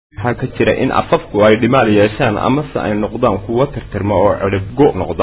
waxaa ka jira in afafku ay dhimaal yeeshaan amase ay noqdaan kuwo tirtirma oo ciribgo noqda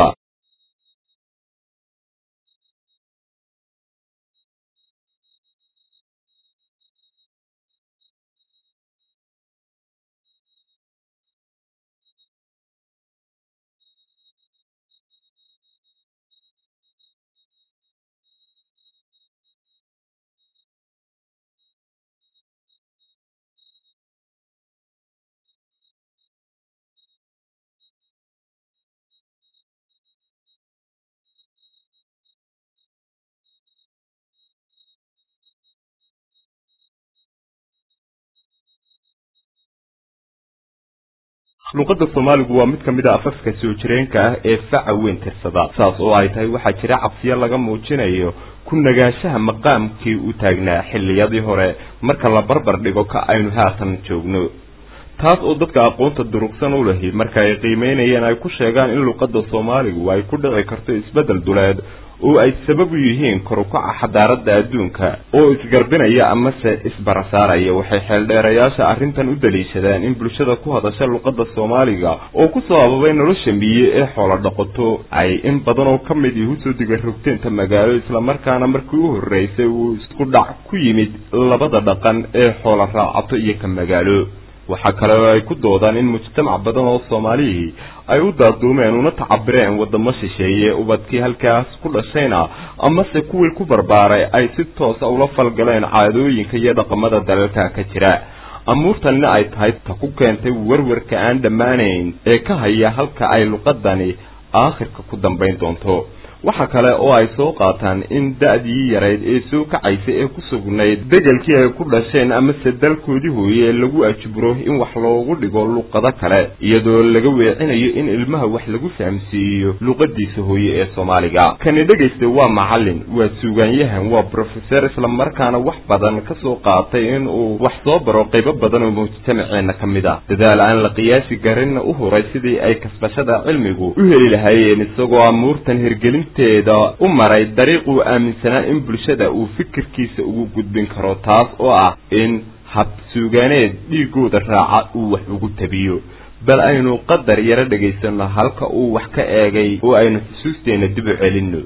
luqadda soomaaligu waa mid ka mid a afafka soo jireenka ah ee faca weyn tirsada saas oo ay tahay waxaa jira cabsiyo laga muujinayo ku nagaanshaha maqaamkii u taagnaa xilliyadii hore marka la barbar dhigo ka aynu haatan joogno taas oo dadka aqoonta durugsan u lahi marka ay qiimeynayeen ay ku sheegaan in luqadda soomaaligu ay ku dhici karto isbeddel duleed oo ay sabab u yihiin korukaca xadaaradda adduunka oo isgarbinaya amase isbarasaaraya waxay xeeldheerayaasha arrintan u daliishadaan in bulshada ku hadasha luqadda soomaaliga oo ku soo ababay nolosha miye ee xoolo dhaqato ay in badan oo ka mid ihi usoo diga rogteenta magaalo islamarkaana markii u horreysay uu isku dhac ku yimid labada dhaqan ee xoolo raacato iyo ka magaalo waxaa kale oo ay ku doodaan in mujtamac badan oo soomaalihii ay u daaduumeen una tacabireen waddamo shisheeye ubadkii halkaas ku dhashayna amase kuwii ku barbaaray ay si toosa ula falgaleen caadooyinka iyo dhaqamada dalalka ka jira amuurtanina ay tahay ta ku keentay warwarka aan dhammaanayn ee ka haya halka ay luqadani aakhirka ku dambayn doonto waxa kale oo ay soo qaataan in da-dii yarayd ee soo kacaysa ee ku sugnayd degelkii ay ku dhasheen amase dalkoodii hooye lagu ajburo in wax loogu dhigo luqado kale iyadoo laga weecinayo in ilmaha wax lagu fahamsiiyo luqadiisa hooye ee soomaaliga kani dhegaysta waa macallin waa suugaanyahan waa brofeser islamarkaana wax badan ka soo qaatay in uu wax soo baro qaybo badan oo mujtamaceenna ka mid ah dadaal aan la qiyaasi garinna u huray sidii ay kasbashada cilmigu u heli lahaayeen isagoo amuurtan hirgelin teeda u maray dariiq uu aaminsanaa in bulshada uu fikirkiisa ugu gudbin karo taas oo ah in hab suugaaneed dhiigooda raaca uu wax ugu tabiyo bal aynu qadar yaro dhegaysanno halka uu wax ka eegay oo aynu xusuusteenna dib u celinno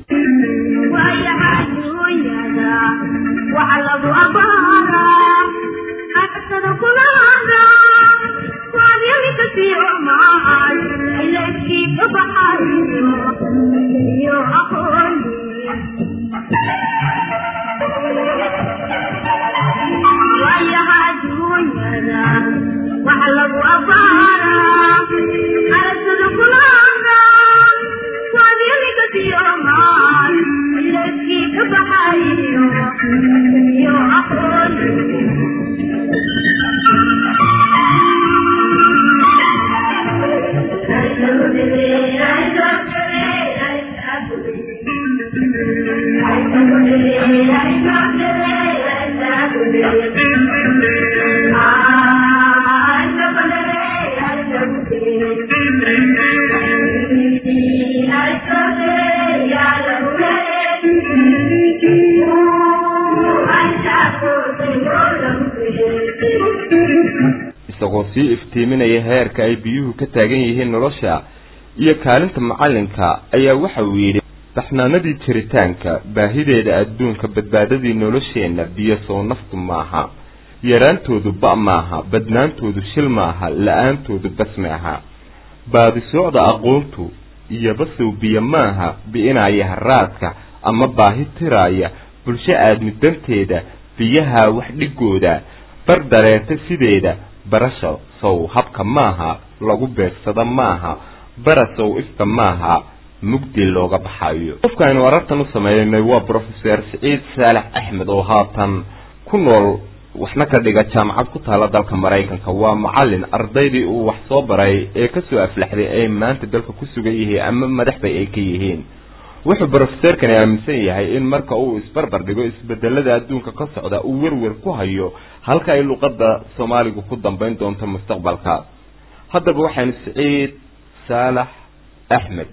isagoo sii iftiiminaya heerka ay biyuhu ka taagan yihiin nolosha iyo kaalinta macallinka ayaa waxa uu yidhi baxnaanadii jiritaanka baahideeda adduunka badbaadadii nolosheenna biyo sow naftu maaha yaraantoodu ba' maaha badnaantoodu shil maaha la-aantoodu bas maaha baadisoocda aqoontu iyo basow biyo maaha bi'inaya haraadka ama baahi tiraaya bulsho aadmi danteeda biyaha wax dhigooda bar dareeta sideeda barasha sow habka maaha lagu beegsada maaha barasow ifka maaha mugdi looga baxayo qofka aynu arartan u sameeynay waa brofeser siciid saalax axmed oo haatan ku nool waxna ka dhiga jaamacad ku taala dalka maraykanka waa macallin ardaydii uu wax soo baray ee kasoo aflaxday ay maanta dalka ku sugan yihiin ama madaxbay ay ka yihiin wuxuu brofeserkani aaminsan yahay in marka uu isbarbar dhigo isbedelada adduunka ka socda uu werwer ku hayo halka ay luqadda soomaaligu ku dambayn doonto mustaqbalka haddaba waxaynu siciid saalax axmed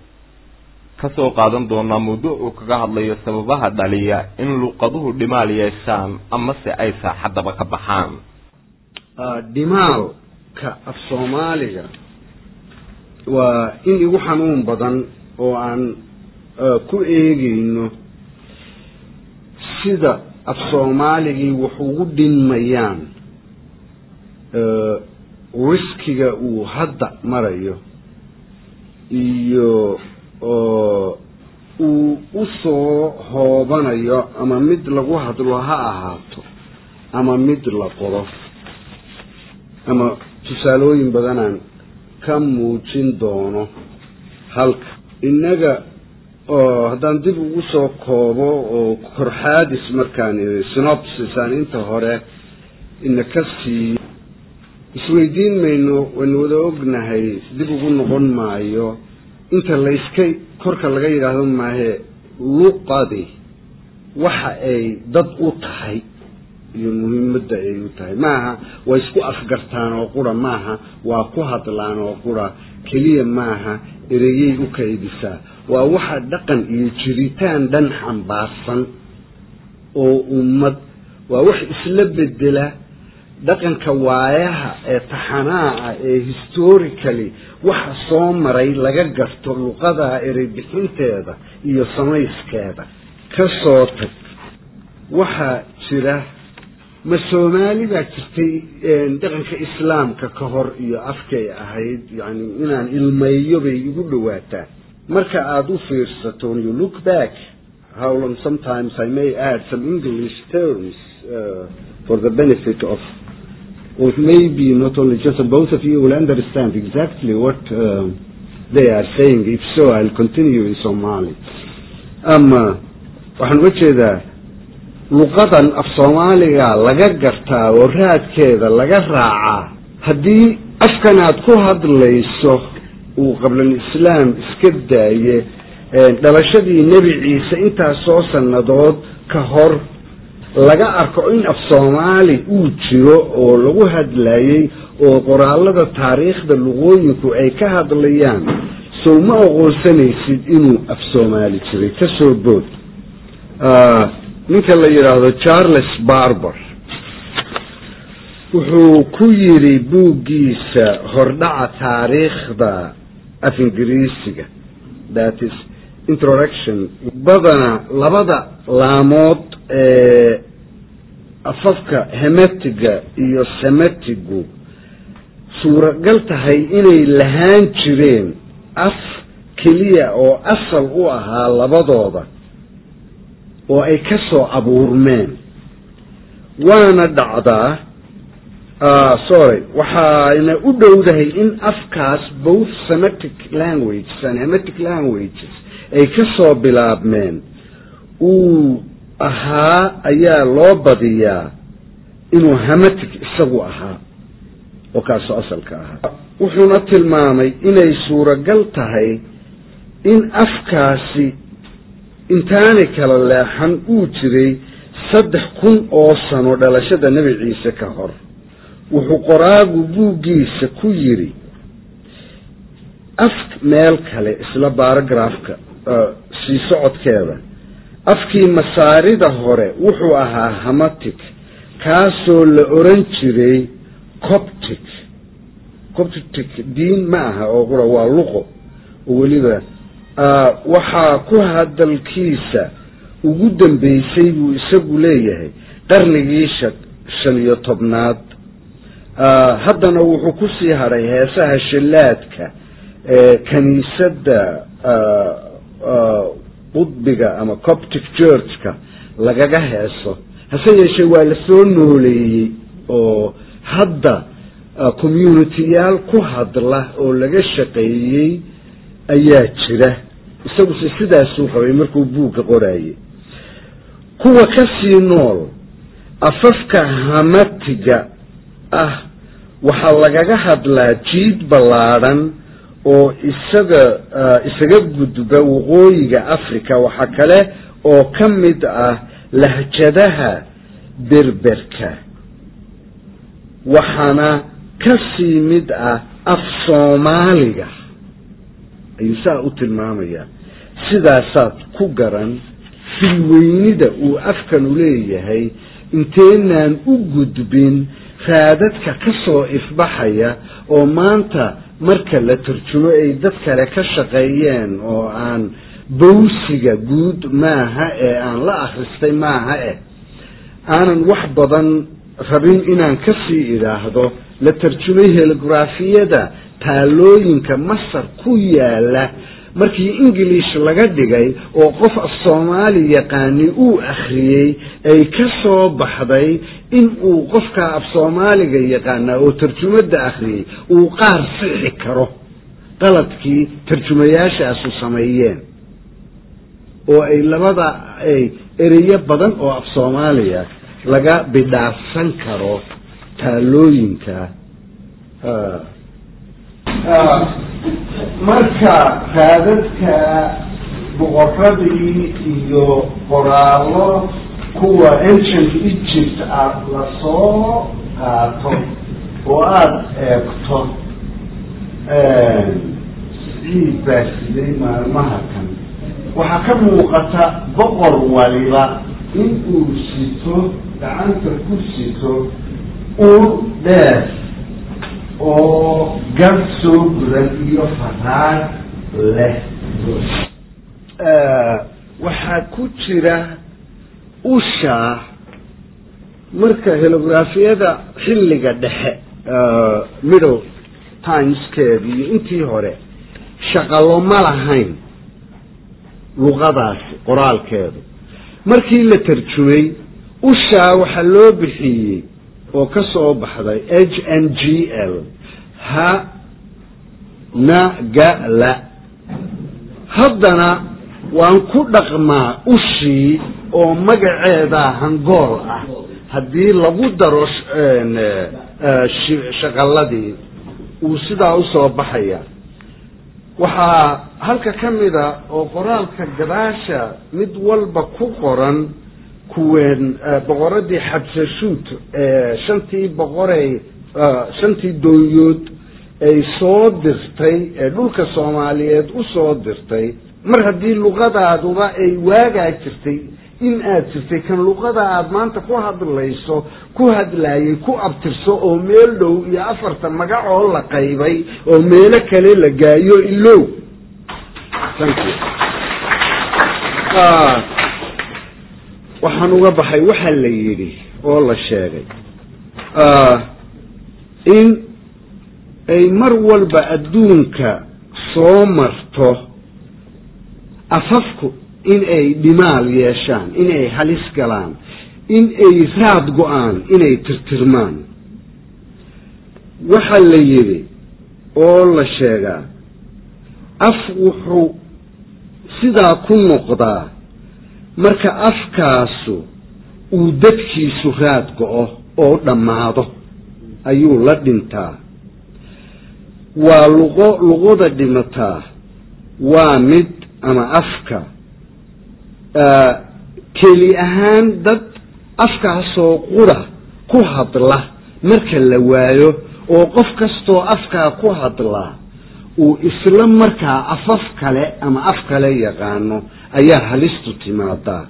ka soo qaadan doonaa mawduuc uu kaga hadlayo sababaha dhaliya in luqaduhu dhimaal yeeshaan amase ay saaxaddaba ka baxaan dhimaal ka af soomaaliga waa in igu xanuun badan oo aan ku eegeyno sida af soomaaligii wax ugu dhinmayaan riskiga uu hadda marayo iyo uu usoo hoobanayo ama mid lagu hadlo ha ahaato ama mid la qoro ama tusaalooyin badanaan ka muujin doono halka innaga oo haddaan dib ugu soo koobo oo korxaadis markaan iri synopsis aan inta hore ina ka siiyo isweydiin mayno waynu wada ognahay dib ugu noqon maayo inta layska korka laga yidhaahdo maahe luqadi waxa ay dad u tahay iyo muhiimadda ay u tahay maaha way isku afgartaan oo qura maaha waa ku hadlaan oo qura keliya maaha ereyey u kaydisaa waa waxa dhaqan iyo jiritaan dhan xambaarsan oo ummad waa wax isla bedela dhaqanka waayaha ee taxanaaca ee historically waxa soo maray laga garto luqada ereybixinteeda iyo samayskeeda ka soo tag waxaa jira ma soomaali baa jirtay dhaqanka islaamka ka hor iyo afkay ahayd yani inaan ilmeeyo bay igu dhawaataa marka aada u fiirsato you look back how long sometimes i may add some english terms uh, for the benefit of or maybe not only just both of you will understand exactly what uh, they are saying if so i'll continue in somali ama waxaan uga jeedaa luqadan af soomaaliga laga gartaa oo raadkeeda laga raacaa haddii afkan aad ku hadlayso uu qablalislaam iska daaye dhalashadii nebi ciise intaasoo sannadood ka hor laga arko in af soomaali uu jiro oo lagu hadlayey oo qoraalada taariikhda luqooyinku ay ka hadlayaan sow ma oqoonsanaysid inuu af soomaali jiray ka soo bood ninka la yidhaahdo charles barber wuxuu ku yidhi buuggiisa hordhaca taariikhda af ingiriisiga that is introduction badana labada laamood ee afafka hemetiga iyo semetigu suuragal tahay inay lahaan jireen af keliya oo asal u ahaa labadooda oo ay ka soo abuurmeen waana dhacdaa sorry waxayna u dhowdahay in afkaas both semetic languages and hemetic languages ay ka soo bilaabmeen uu ahaa ayaa loo badiyaa inuu hemetic isagu ahaa oo kaasoo asalka ahaa wuxuuna tilmaamay inay suuragal tahay in afkaasi intaanay kala leexan uu jiray saddex kun oo sano dhalashada nebi ciise ka hor wuxuu qoraagu buuggiisa ku yidhi af meel kale isla baaragraafka sii socodkeeda afkii masaarida hore wuxuu ahaa hamatic kaasoo la oran jiray coptic coptic diin ma aha oo qura waa luqo oo weliba waxaa ku hadalkiisa ugu dambeysay buu isagu leeyahay qarnigii sha shan iyo tobnaad haddana wuxuu ku sii hadhay heesaha shallaadka ee kiniisadda qudbiga ama coptic churchka lagaga heeso hase yeeshee waa la soo nooleeyey oo hadda communitiyaal ku hadla oo laga shaqeeyey ayaa jira isaguse sidaasuu qabay markuu buugga qoraayey kuwa ka sii nool afafka hamatiga ah waxaa lagaga hadlaa jiid ballaadhan oo isaga isaga gudba waqooyiga africa waxaa kale oo ka mid ah lahjadaha berberka waxaana ka sii mid ah af soomaaliga ayuu saa u tilmaamayaa sidaasaad ku garan filweynida uu afkanu leeyahay inteenaan u gudbin raadadka ka soo ifbaxaya oo maanta marka la turjumo ay dad kale ka shaqeeyeen oo aan bawsiga guud maaha ee aan la akhristay maaha eh aanan wax badan rabin inaan ka sii idhaahdo la tarjumay heligrafiyada taalooyinka masar ku yaala markii ingilish laga dhigay oo qof af soomaali yaqaani uu akhriyey ay ka soo baxday in uu qofka af soomaaliga yaqaanaa oo tarjumada akhriyey uu qaar sixi karo qaladkii tarjumayaashaasu sameeyeen oo ay labada ay ereyo badan oo af soomaaliya laga bidhaafsan karo taalooyinka marka raadadka boqoradii iyo qoraallo kuwa ancient egypt ah lasoo qaato oo aada eegto siciid baa siday maalmaha kan waxaa ka muuqata boqor waliba in uu sito gacanta ku sito ur dheer oo gar soo gudan iyo faraag leh waxaa ku jira usha marka helografiyada xilliga dhexe middle timeskeedi iyo intii hore shaqalo ma lahayn luqadaasi qoraalkeedu markii la tarjumay ushaa waxaa loo bixiyey oo ka soo baxday h n g l ha na ga la haddana waan ku dhaqmaa ushii oo magaceeda hangool ah haddii lagu daro shaqaladii uu sidaa usoo baxaya waxaa halka ka mida oo qoraalka gadaasha mid walba ku qoran kuween boqoradii xabsashuut ee shantii boqorey shantii doonyood ay soo dirtay ee dhulka soomaaliyeed usoo dirtay mar haddii luqadaaduba ay waagaa jirtay in aad jirtay kan luqada aada maanta ku hadlayso ku hadlaayay ku abtirso oo meel dhow iyo afarta magacoo la qaybay oo meelo kale la gaayo ilow waxaan uga baxay waxaa la yidhi oo la sheegay in ay mar walba adduunka soo marto afafku in ay dhimaal yeeshaan in ay halis galaan in ay raad go-aan inay tirtirmaan waxaa la yidhi oo la sheegaa af wuxuu sidaa ku noqdaa marka afkaasu uu dadkiisu raad go-o oo dhammaado ayuu la dhintaa waa luqo luqada dhimataa waa mid ama afka keli ahaan dad afkaasoo qura ku hadla marka la waayo oo qof kastoo afkaa ku hadlaa uu isla markaa afaf kale ama af kale yaqaano ayaa halistu timaadaa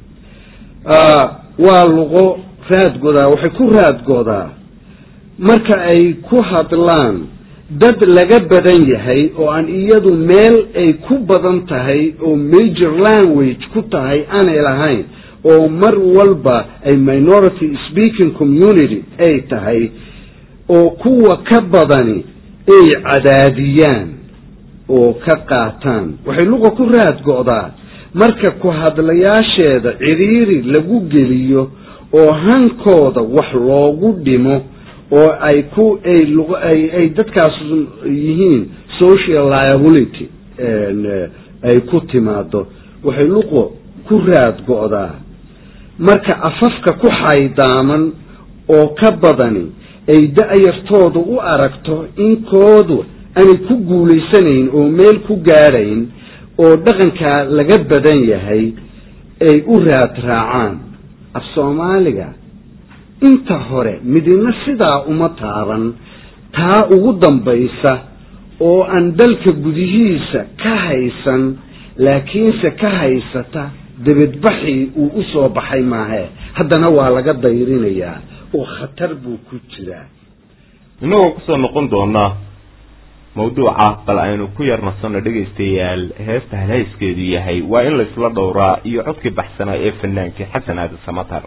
waa luqo raadgodaa waxay ku raadgodaa marka ay ku hadlaan dad laga badan yahay oo aan iyadu meel ay ku badan tahay oo major language ku tahay aanay lahayn oo mar walba ay minority speaking community ay tahay oo kuwa ka badani ay cadaadiyaan oo ka qaataan waxay luqa ku raad go-daa marka ku hadlayaasheeda ciriiri lagu geliyo oo hankooda wax loogu dhimo oo ay ku ay ay dadkaas yihiin social liability ay ku timaado waxay luqo ku raad go-daa marka afafka ku xaydaaman oo ka badani ay da-yartooda u aragto inkoodu aanay ku guulaysanayn oo meel ku gaadhayn oo dhaqankaa laga badan yahay ay u raad raacaan af soomaaliga inta hore midina sidaa uma taaban taa ugu dambaysa oo aan dalka gudihiisa ka haysan laakiinse ka haysata debedbaxii uu u soo baxay maahe haddana waa laga dayrinayaa oo khatar buu ku jiraa innagoo kusoo noqon doona mawduuca bal aynu ku yar nasanno dhegaystayaal heesta halhayskeedu yahay waa in laysla dhowraa iyo codkii baxsanaa ee fanaankii xasan aadi samatar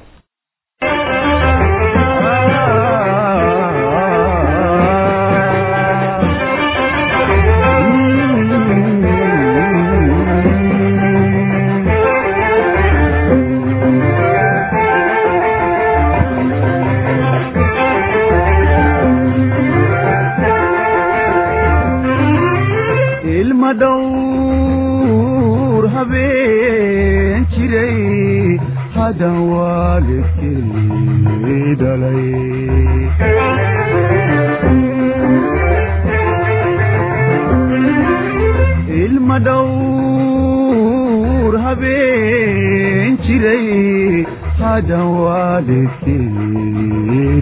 ilma dhowr habeen jiray hadan waalidkii dhalay ilma dhowr habeen jiray hadan waalidkii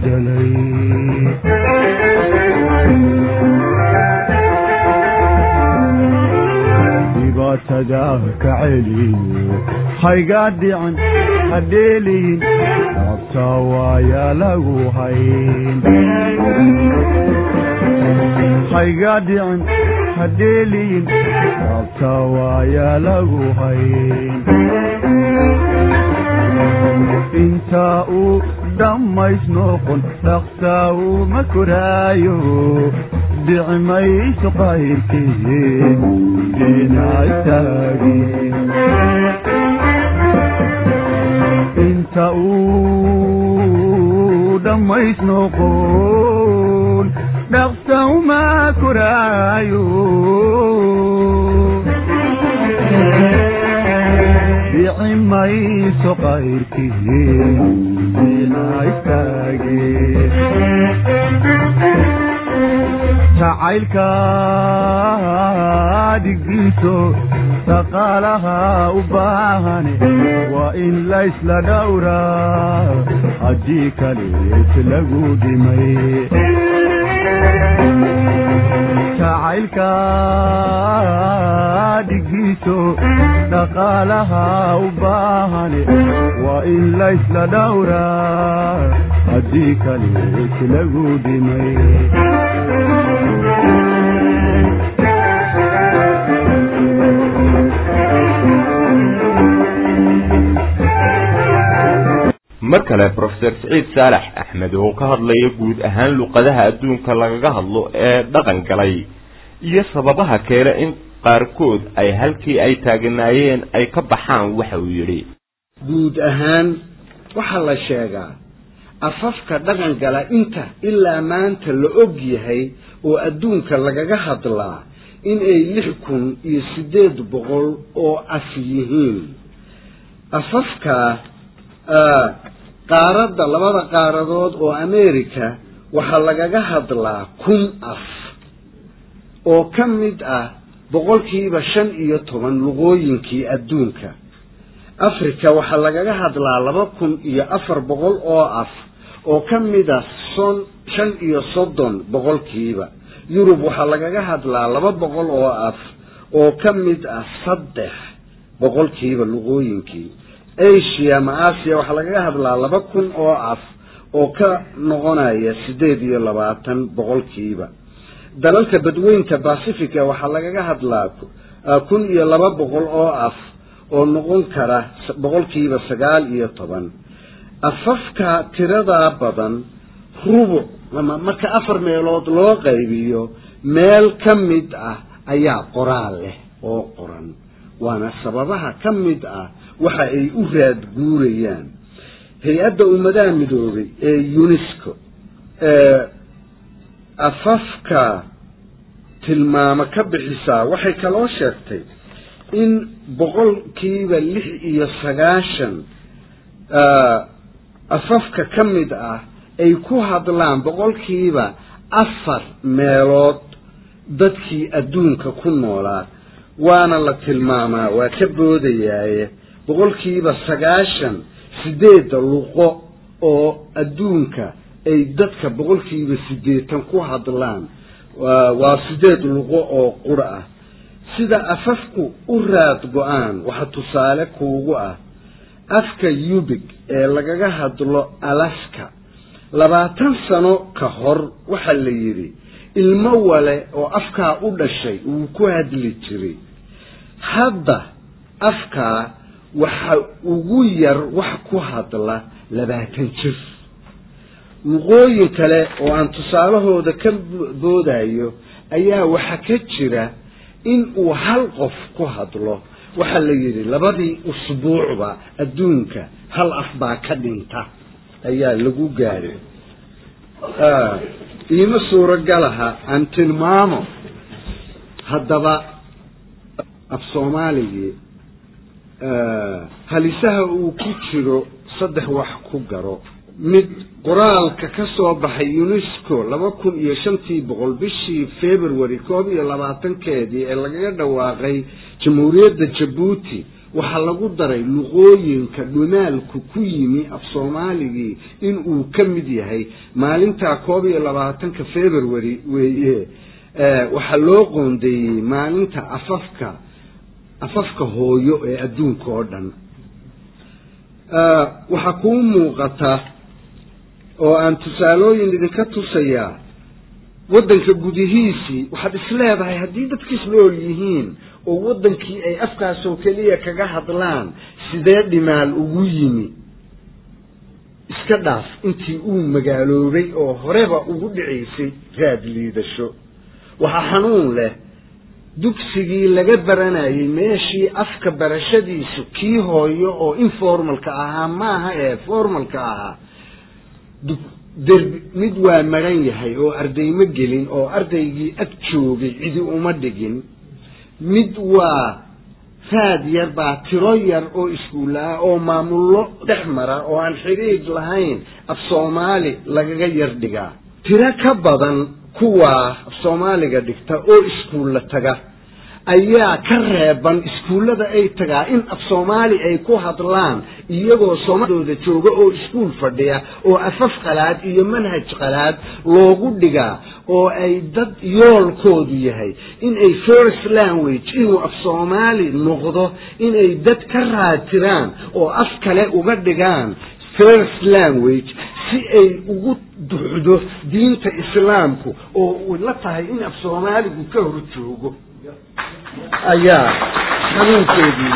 dhalay dhibaatada ka celiyo hayga dhicin hadheeliyin rabta waaya lagu hayn hayga dhicin hadheeliyin rabta waaya lagu hayn inta uu dhammays noqon dhaqsaa uma koraayo dhici mayso qayrkii dhinactaagi inta uu dhammays noqon dhaqsa uma koraayo dhici mayso qayrkii dhinactaagi jacaylka dhigiiso dhaqaalaha u baahane waa in laysla dhowraa haddii kalees lagu dhimay jacaylka dhigiiso dhaqaalaha u baahane waa in laysla dhowraa haddii kalees lagu dhimay mar kale profeser siciid saalax axmed oo ka hadlaya guud ahaan luqadaha adduunka lagaga hadlo ee dhaqan galay iyo sababaha keena in qaarkood ay halkii ay taaganaayeen ay ka baxaan waxa uu yidhi guud ahaan waxaa la sheegaa afafka dhaqan gala inta ilaa maanta la og yahay oo adduunka lagaga hadlaa in ay lix kun iyo siddeed boqol oo af yihiin afafka qaaradda labada qaaradood oo america waxaa lagaga hadlaa kun af oo ka mid ah boqolkiiba shan iyo toban luqooyinkii adduunka africa waxaa lagaga hadlaa laba kun iyo afar boqol oo af oo ka mid ah son shan iyo soddon boqolkiiba yurub waxaa lagaga hadlaa laba boqol oo af oo ka mid ah saddex boqolkiiba luqooyinkii asia ma asia waxaa lagaga hadlaa laba kun oo af oo ka noqonaya siddeed iyo labaatan boqolkiiba dalalka badweynta pacifica waxaa lagaga hadlaa kun iyo laba boqol oo af oo noqon kara boqolkiiba sagaal iyo toban afafka tiradaa badan rubuc ama marka afar meelood loo qaybiyo meel ka mid ah ayaa qoraal leh oo qoran waana sababaha ka mid ah waxa ay u raad guurayaan hay-adda ummadaha midoobay ee unesco ee afafka tilmaamo ka bixisaa waxay kaloo sheegtay in boqolkiiba lix iyo sagaashan afafka ka mid ah ay ku hadlaan boqolkiiba afar meelood dadkii adduunka ku noolaa waana la tilmaamaa waa ka boodayaaye boqolkiiba sagaashan sideedda luqo oo adduunka ay dadka boqolkiiba siddeetan ku hadlaan waa sideed luqo oo qura ah sida afafku u raad go-aan waxa tusaale kuugu ah afka yubig ee lagaga hadlo alaska labaatan sano ka hor waxaa la yidhi ilmo wale oo afkaa u dhashay wuu ku hadli jiray hadda afkaa waxa ugu yar wax ku hadla labaatan jir luqooyin kale oo aan tusaalahooda ka boodayo ayaa waxa ka jira in uu hal qof ku hadlo waxaa la yidhi labadii usbuucba adduunka hal af baa ka dhinta ayaa lagu gaadhay iima suurogalaha aan tilmaamo haddaba af soomaaligii halisaha uu ku jiro saddex wax ku garo mid qoraalka ka soo baxay unesco laba kun iyo shantii boqol bishii february koob iyo labaatankeedii ee lagaga dhawaaqay jamhuuriyadda jabuuti waxaa lagu daray luqooyinka dhumaalku ku yimi af soomaaligii in uu ka mid yahay maalintaa koob iyo labaatanka february weeye waxaa loo qoondeeyey maalinta afafka afafka hooyo ee adduunka oo dhan waxaa kuu muuqata oo aan tusaalooyin idinka tusayaa waddanka gudihiisii waxaad isleedahay haddii dadkiis nool yihiin oo waddankii ay afkaasoo keliya kaga hadlaan sidee dhimaal ugu yimi iska dhaaf intii uu magaaloobay oo horeba ugu dhicaysay raad liidasho waxaa xanuun leh dugsigii laga baranayay meeshii afka barashadiisu kii hooyo oo informalka ahaa maaha ee formalka ahaa derbi mid waa maran yahay oo ardayma gelin oo ardaygii ag joogay cidi uma dhigin mid waa raad yar baa tiro yar oo iskuulla ah oo maamullo dhex mara oo aan xidhiidh lahayn af soomaali lagaga yar dhigaa tiro ka badan kuwaa af soomaaliga dhigta oo iskuulla taga ayaa ka reeban iskuullada ay tagaa in af soomaali ay ku hadlaan iyagoo soomaalidooda jooga oo iskuul fadhiya oo afaf qalaad iyo manhaj qalaad loogu dhigaa oo ay dad yoolkoodu yahay inay first language inuu af soomaali noqdo inay dad ka raatiraan oo af kale uga dhigaan first language si ay ugu duxdo diinta islaamku oo la tahay in af soomaaligu ka hor joogo ayaa xanuunkeedii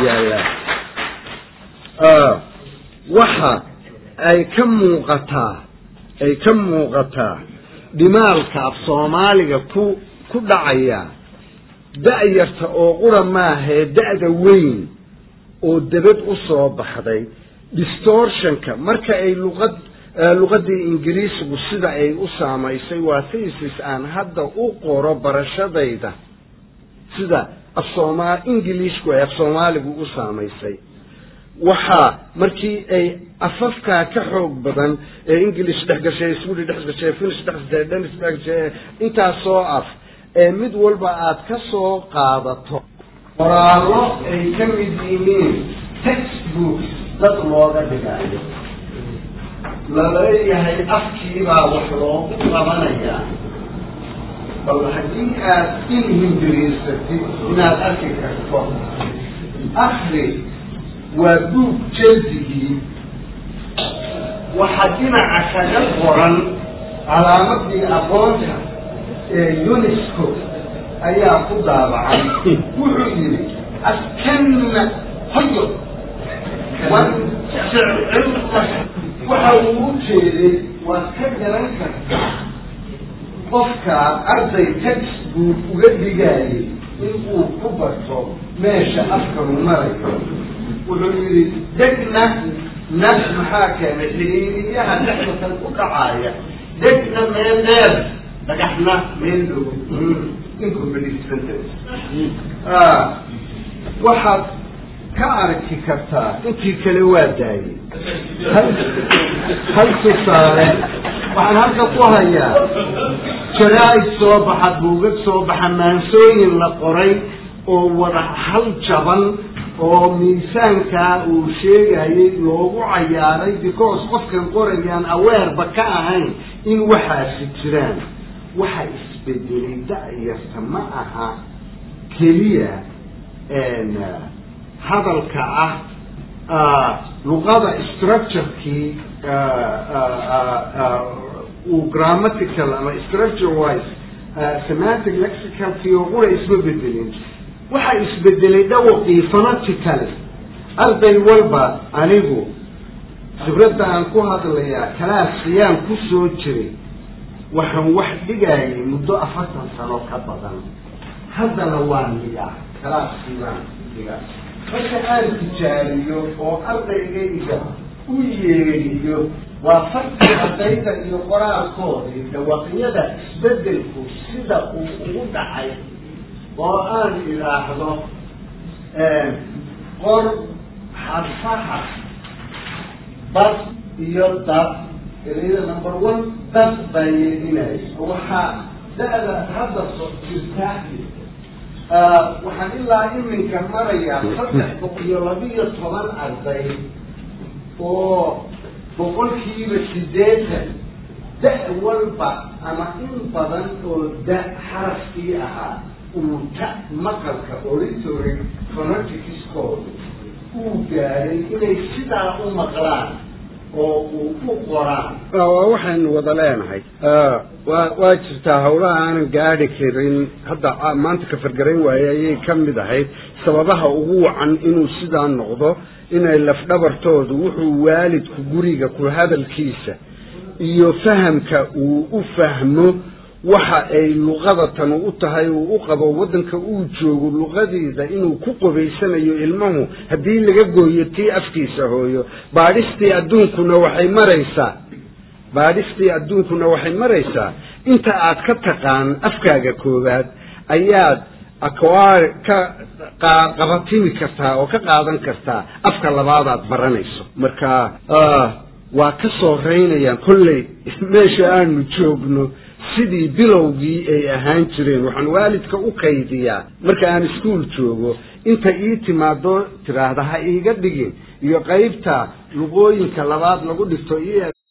yaallaa waxa ay ka muuqataa ay ka muuqataa dhimaalka af soomaaliga ku ku dhacaya da-yarta oo qura maahee da-da weyn oo debad u soo baxday distortionka marka ay luqad luqadii ingiriisigu sida ay u saamaysay waa thesis aan hadda u qoro barashadayda sida af sooma ingiliishku ay af soomaaligu u saamaysay waxaa markii ay afafkaa ka xoog badan ee english dhex gashay swedi dhex gashay finish dhex gashay danish dhex gashay intaasoo af ee mid walba aad ka soo qaadato qoraallo ay ka mid yihiin textbooks dad looga dhigaayo laleeyahay afkiibaa wax loogu qabanayaa bal haddii aad inhindiriirsatid inaad arki karto akri waa buug jeldigii waxaa dhinaca kaga qoran calaamadii aqoonta ee unesco ayaa ku daabacay wuxuu yidhi askanna hoyo waxa uu u jeeday waad ka garan kartaa qofka arday textbook uga dhigayay in uu ku barto meesha afkanu marayo wuxuu yidhi degna na maxaa keenay xiriiriyaha dhexdatan ku dhacaaya degna meel dheer dhagaxna meel dhow waxaad ka arki kartaa intii kale waa daayay hal tusaale waxaan halka ku hayaa jaraa-id soo baxa buugag soo baxa maansooyin la qoray oo wada hal jaban oo miisaankaa uu sheegayay loogu cayaaray because qofkan qorayaan aweerba ka ahayn in waxaasi jiraan waxa isbedelay da-yarta ma aha keliya hadalka ah luqada structurekii uu grammatical ama structure wise semantic lexicalkii oo qura isma bedelin waxaa isbedelay dhawaqii phonetically arday walba anigu khibradda aan ku hadlayaa kalaasiyaan ku soo jiray waxaan wax dhigayay muddo afartan sano ka badan haddana waan dhigaa kalaaskii baan dhigaa marka aan tijaariyo oo ardaygayga u yeeriyo waa farki ardayda iyo qoraalkoodii dhawaqyada isbedelku sida uu ugu dhacay oo aan idhaahdo qor xarfaha bas iyo dab ereyada number one dab baa yeedinaya waxaa da-da hadda so jirtaa waxaan ilaa iminka marayaa saddex boqol iyo labiyo toban arday oo boqolkiiba sideetan da- walba ama in badan oo da xarafkii ahaa uu ta maqalka oritory phoneticscooda uu gaaray inay sidaa u maqlaan oo uu u qoraan waa waxaynu wada leenahay wa waa jirtaa hawlaha aanan gaadhi karin hadda maanta ka fargarayn waaye ayay ka mid ahayd sababaha ugu wacan inuu sidaa noqdo inay lafdhabartoodu wuxuu waalidku guriga ku hadalkiisa iyo fahamka uu u fahmo waxa ay luqada tanu u tahay uu u qabo waddanka uu joogo luqadiida inuu ku qobaysanayo ilmuhu haddii laga gooyo tii afkiisa hooyo baadhistii adduunkuna waxay maraysaa baadhistii adduunkuna waxay maraysaa inta aad ka taqaan afkaaga koowaad ayaad akwaar ka qabatimi kartaa oo ka qaadan kartaa afka labaadaad baranayso marka waa ka soo reynayaan kolley meesha aanu joogno sidii bilowgii ay ahaan jireen waxaan waalidka u kaydiyaa marka aan iskuol joogo inta ii timaado tiraahda ha iiga dhigin iyo qaybta luqooyinka labaad lagu dhigto